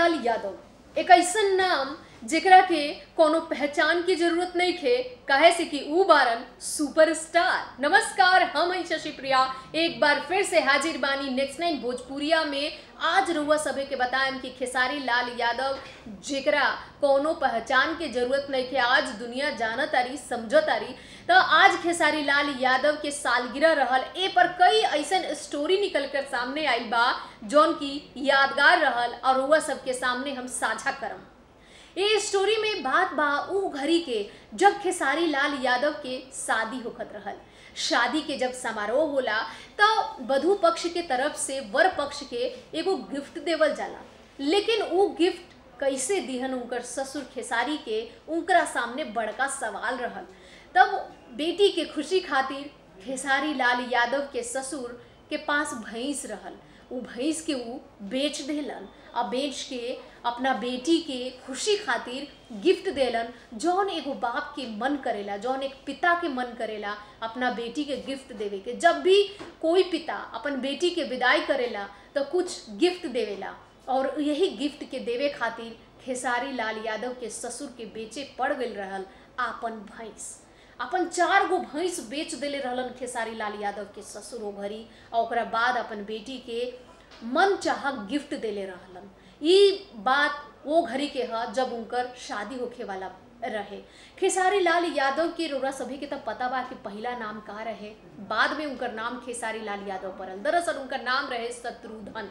लाल यादव एक ऐसन नाम जेकरा के कोनो पहचान की जरूरत नहीं थे काहे से कि ऊ बारन सुपरस्टार नमस्कार हम हैं शशि प्रिया एक बार फिर से हाजिर बानी नेक्स्ट नाइन भोजपुरिया में आज रुआ सभे के बताएम कि खेसारी लाल यादव जेकरा कोनो पहचान के जरूरत नहीं थे आज दुनिया जानत आरी समझत आरी तो आज खेसारी लाल यादव के सालगिरह रहल ए पर कई ऐसन स्टोरी निकल कर सामने आई बा जौन की यादगार रहल और रुआ सबके सामने हम साझा करम ये स्टोरी में बात बा ऊ घड़ी के जब खेसारी लाल यादव के शादी होखत रहल शादी के जब समारोह होला तो वधु पक्ष के तरफ से वर पक्ष के एगो गिफ्ट देवल जाला लेकिन ऊ गिफ्ट कैसे दिहन उनकर ससुर खेसारी के उनकरा सामने बड़का सवाल रहल तब बेटी के खुशी खातिर खेसारी लाल यादव के ससुर के पास भैंस रहल उ भैंस के उ बेच देलन आ बेच के अपना बेटी के खुशी खातिर गिफ्ट देलन जौन एगो बाप के मन करेला जौन एक पिता के मन करेला अपना बेटी के गिफ्ट देवे के जब भी कोई पिता अपन बेटी के विदाई करेला तो कुछ गिफ्ट देवेला और यही गिफ्ट के देवे खातिर खेसारी लाल यादव के ससुर के बेचे पड़ गई रहल आपन भैंस अपन चार गो भैंस बेच देले रहलन खेसारी लाल यादव के ससुर ओ घरी और ओकरा बाद अपन बेटी के मन चाह गिफ्ट देले रहलन ई बात वो घड़ी के ह जब उनकर शादी होखे वाला रहे खेसारी लाल यादव के रोरा सभी के तब पता बा कि पहला नाम का रहे बाद में उनकर नाम खेसारी लाल यादव पड़ल दरअसल उनकर नाम रहे शत्रुधन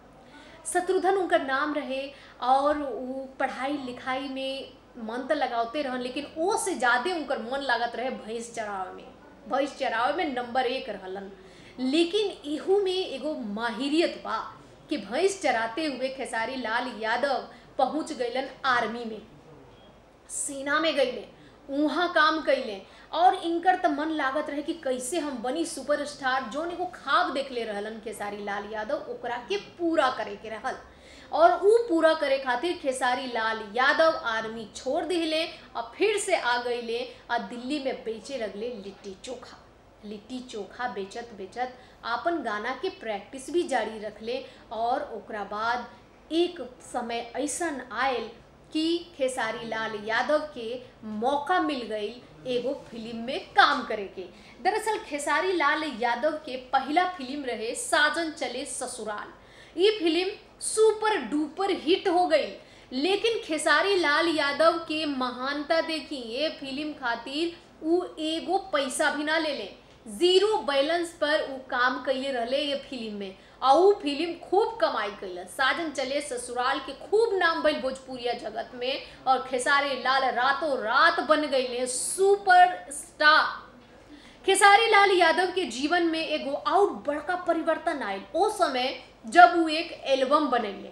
शत्रुधन उनकर नाम रहे और वो पढ़ाई लिखाई में मन तो लगाते रहन लेकिन ओ से ज्यादा उनकर मन लागत रहे भैंस चरावे में भैंस चरावे में नंबर एक रहलन लेकिन इहू में एगो माहिरियत बा कि भैंस चराते हुए खेसारी लाल यादव पहुंच गईलन आर्मी में सेना में गईले वहाँ काम कैले और इनकर तो मन लागत रहे कि कैसे हम बनी सुपरस्टार जोन एगो खाब देख ले रहलन खेसारी लाल यादव ओकरा के पूरा करे के रहल और ऊ पूरा करे खातिर खेसारी लाल यादव आर्मी छोड़ दिले और फिर से आ गईले और दिल्ली में बेचे लगले लिट्टी चोखा लिट्टी चोखा बेचत बेचत आपन गाना के प्रैक्टिस भी जारी रखले और ओकरा बाद एक समय ऐसन आयल कि खेसारी लाल यादव के मौका मिल गई एगो फिल्म में काम करे के दरअसल खेसारी लाल यादव के पहला फिल्म रहे साजन चले ससुराल ये फिल्म सुपर डुपर हिट हो गई लेकिन खेसारी लाल यादव के महानता देखी ये फिल्म खातिर उ एगो पैसा भी ना ले ले जीरो बैलेंस पर उ काम कैले रहले ये फिल्म में और उ फिल्म खूब कमाई कैल साजन चले ससुराल के खूब नाम भइल भोजपुरिया जगत में और खेसारी लाल रातों रात बन गई सुपर स्टार खेसारी लाल यादव के जीवन में एगो और बड़का परिवर्तन आयल ओ समय जब वो एक एल्बम बनैले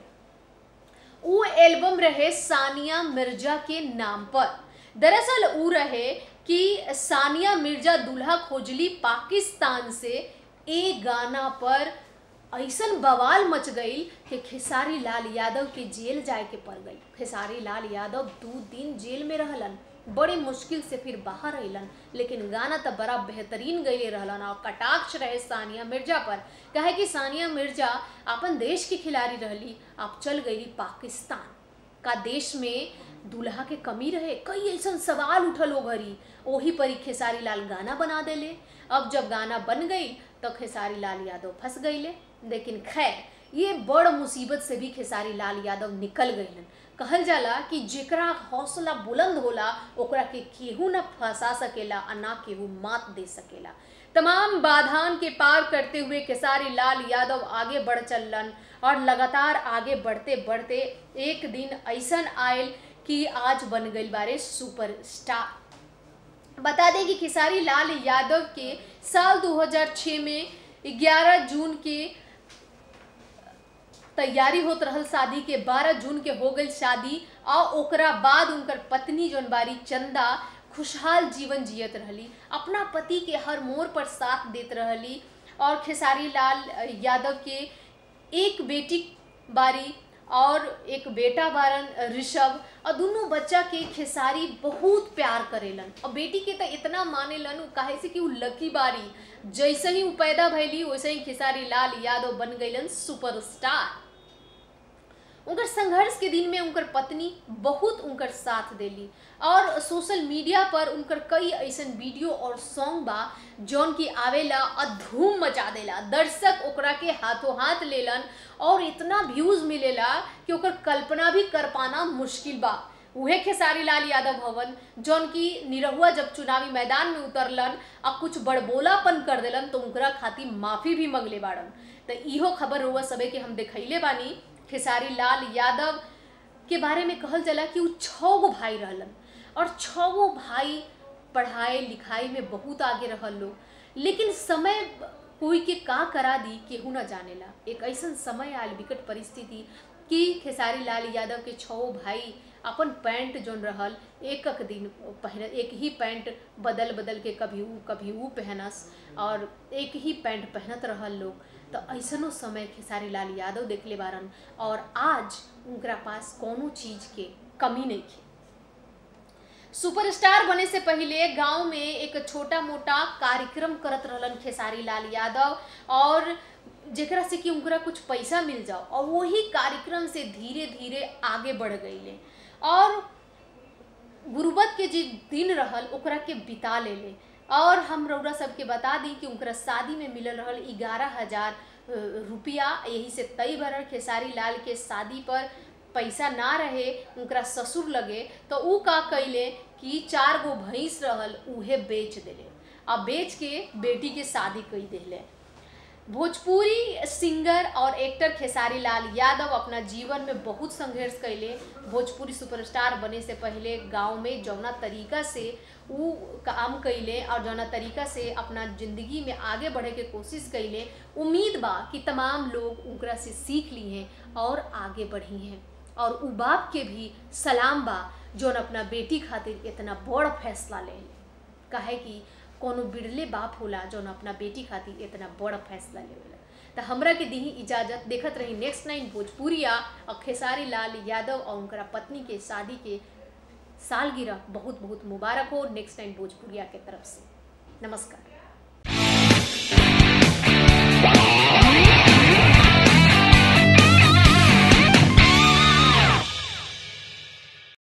वो एल्बम रहे सानिया मिर्जा के नाम पर दरअसल ऊ रहे कि सानिया मिर्जा दूल्हा खोजली पाकिस्तान से ए गाना पर ऐसन बवाल मच गई कि खेसारी लाल यादव के जेल जाए के पड़ गई खेसारी लाल यादव दो दिन जेल में रहलन बड़ी मुश्किल से फिर बाहर अलन लेकिन गाना तो बड़ा बेहतरीन गईले रहलन और कटाक्ष रहे सानिया मिर्जा पर कहे कि सानिया मिर्जा अपन देश की खिलाड़ी रहली अब चल गई पाकिस्तान का देश में दूल्हा के कमी रहे कई ऐसा सवाल उठल हो घरी वही पर खेसारी लाल गाना बना देले अब जब गाना बन गई तो खेसारी लाल यादव फंस गईले लेकिन खैर ये बड़ मुसीबत से भी खेसारी लाल यादव निकल गईलन कहल जाला कि जेकरा हौसला बुलंद होला ओकरा के केहू न फंसा सकेला और ना केहू मात दे सकेला तमाम बाधान के पार करते हुए खेसारी लाल यादव आगे बढ़ चलन और लगातार आगे बढ़ते बढ़ते एक दिन ऐसन आयल कि आज बन गई बारे सुपर स्टार बता दें कि खेसारी लाल यादव के साल 2006 में 11 जून के तैयारी होत रहल शादी के 12 जून के हो गई शादी और ओकरा बाद उनकर पत्नी जौन बारी चंदा खुशहाल जीवन जियत रहली अपना पति के हर मोड़ पर साथ देत रहली और खेसारी लाल यादव के एक बेटी बारी और एक बेटा बारन ऋषभ और दोनों बच्चा के खेसारी बहुत प्यार करेलन और बेटी के तो इतना मानेलन काहे से कि उ लकी बारी जैसे ही उ पैदा भैली वैसे ही खेसारी लाल यादव बन गईलन सुपरस्टार उनकर संघर्ष के दिन में उनकर पत्नी बहुत उनकर साथ देली और सोशल मीडिया पर उनकर कई ऐसन वीडियो और सॉन्ग बा जौन की आवेला और धूम मचा देला दर्शक ओकरा के हाथों हाथ लेलन और इतना व्यूज मिलेला कि ओकर कल्पना भी कर पाना मुश्किल बा उहे खेसारी लाल यादव भवन जौन की निरहुआ जब चुनावी मैदान में उतरलन आ कुछ बड़बोलापन कर देलन तो उनकरा खातिर माफी भी मंगले बाड़न तो इहो खबर हुआ सबे के हम देखैले बानी खेसारी लाल यादव के बारे में कहल जाला कि उ छः गो भाई रहलन और छः गो भाई पढ़ाई लिखाई में बहुत आगे रहल लोग लेकिन समय कोई के का करा दी केहू न जानेला एक ऐसन समय आयल विकट परिस्थिति कि खेसारी लाल यादव के छो भाई अपन पैंट जोन रहल एक एक दिन पहन एक ही पैंट बदल बदल के कभी ऊ कभी ऊ पहनस और एक ही पैंट पहनत रहल लोग तो ऐसनो समय खेसारी लाल यादव देखले बारन और आज उनकरा पास कोनो चीज के कमी नहीं थी सुपरस्टार बने से पहले गांव में एक छोटा मोटा कार्यक्रम करत रहलन खेसारी लाल यादव और जेकरा से कि उनकरा कुछ पैसा मिल जाओ और वही कार्यक्रम से धीरे धीरे आगे बढ़ गईले और गुरुबत के जे दिन रहल ओकरा के बिता ले ले और हम रौरा सबके बता दी कि उनकरा शादी में मिलल रहल ग्यारह हजार रुपया यही से तय भरल खेसारी लाल के शादी पर पैसा ना रहे उनकरा ससुर लगे तो ऊ का कैले कि चार गो भैंस रहल उहे बेच देले आ बेच के बेटी के शादी कई देले भोजपुरी सिंगर और एक्टर खेसारी लाल यादव अपना जीवन में बहुत संघर्ष कैले भोजपुरी सुपरस्टार बने से पहले गांव में जौना तरीका से ऊ काम कैले और जौना तरीका से अपना जिंदगी में आगे बढ़े के कोशिश कैले उम्मीद बा कि तमाम लोग उनकरा से सीख ली हैं और आगे बढ़ी हैं और उ बाप के भी सलाम बा जौन अपना बेटी खातिर इतना बड़ फैसला ले काहे कि कोनो बिरले बाप होला जौन अपना बेटी खातिर इतना बड़ फैसला लेवेला तो हमरा के दी इजाजत देखत रही नेक्स्ट नाइन भोजपुरिया और खेसारी लाल यादव और उनकरा पत्नी के शादी के सालगिरह बहुत बहुत मुबारक हो नेक्स्ट नाइन भोजपुरिया के तरफ से नमस्कार